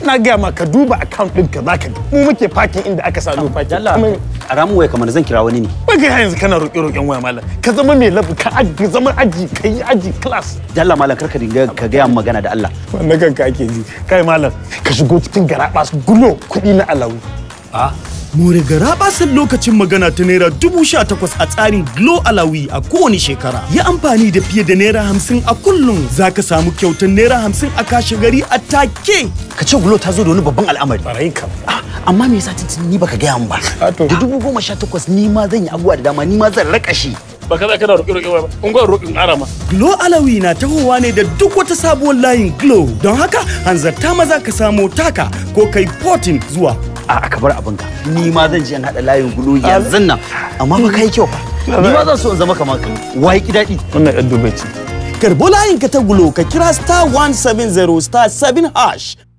na gaya ma ka duba account ɗinka za ka ga mu muke fakin inda aka sa no fakin Yalla a ramu waya kamar zan kira wani ne ba kai yanzu kana roƙe roƙen waya malam ka zama mai lafi ka aji ka zama aji ka yi aji class Dalla malam karka dinga ka gaya min magana da Allah wannan kanka ake ji kai malam ka shigo cikin garaɓa su gulo kuɗi na alawi More garaɓasan lokacin magana ta naira dubu sha takwas a tsarin Glow Alawi a kowane shekara. Yi amfani da fiye da naira hamsin a kullum za ka samu kyautar naira hamsin a kashe gari a take. ka ce gulo ta zo da wani babban al'amari barai ka Ah, amma me yasa tuntun ni baka gaya min ba Ah, to. da dubu goma sha takwas ni ma zan yi abubuwa da dama ni ma zan raka shi ba ka za kana roƙe roƙen waya ba in gwa roƙin ƙara ma Glow Alawi na tahowa ne da duk wata sabuwar layin Glow. Don haka hanzarta maza ka samo taka ko kai porting zuwa a aka bar abinka ni ma zan je in haɗa layin gulo yanzu nan amma fa kai kyau fa ni ma zan so in zama kamar ka wai ki daɗi wannan yan dubai ce karbo layinka ta Glow ka kira star 170 star 7 hash